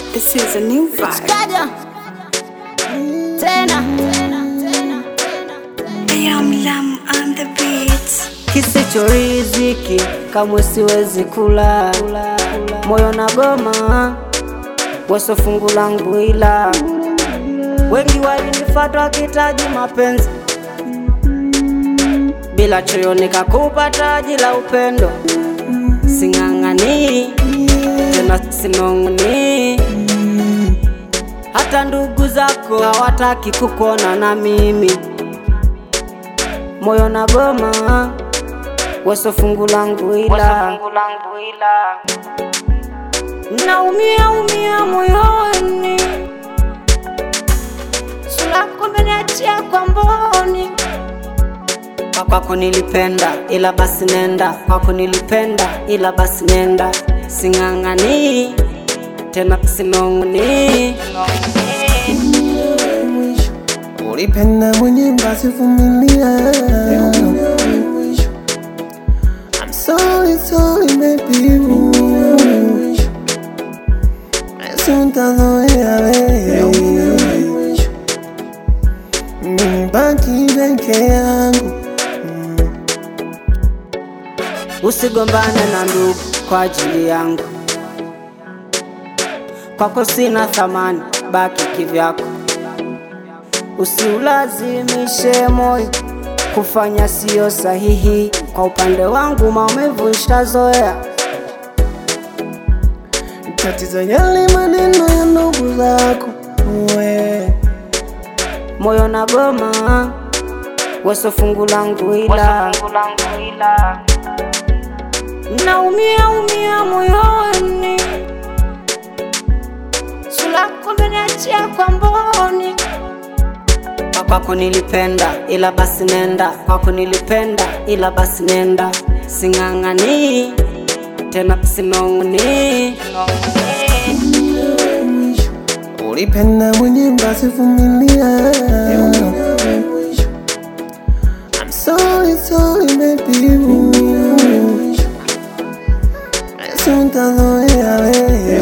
This is a new vibe. Kaja tena Lam Lam on the beats. Kisicho riziki kamwe siwezi kula, moyo na goma weso fungu langu, ila wengi walinifata wakitaji mapenzi, bila choyo nikakupa taji la upendo. Sing'ang'ani tena sinong'oni, hata ndugu zako hawataki kukuona na mimi moyo na goma weso fungu langu ila naumia umia moyoni sulako meniachia kwa mboni Kwa kwako nilipenda ila basi nenda kwako nilipenda ila basi nenda sing'ang'ani tena sinong'oni Ulipenda mwenye basi vumilia. I'm sorry, sorry baby. Basi utazoea wewe. Mimi baki peke yangu. Usigombane na ndugu kwa ajili yangu, kwako sina thamani, baki kivyako. Usiulazimishe moyo kufanya siyo sahihi. Kwa upande wangu maumivu nishazoea. Tatizo yale maneno ya ndugu zako we. Moyo na goma weso fungu langu, ila naumia umia moyoni, sulako meniachia kwa mboni Kwa kwako nilipenda ila basi nenda, kwako nilipenda ila basi nenda, sing'ang'ani tena sinong'oni. Ulipenda mwenye basi vumilia. I'm sorry, sorry baby. Basi utazoea wewe.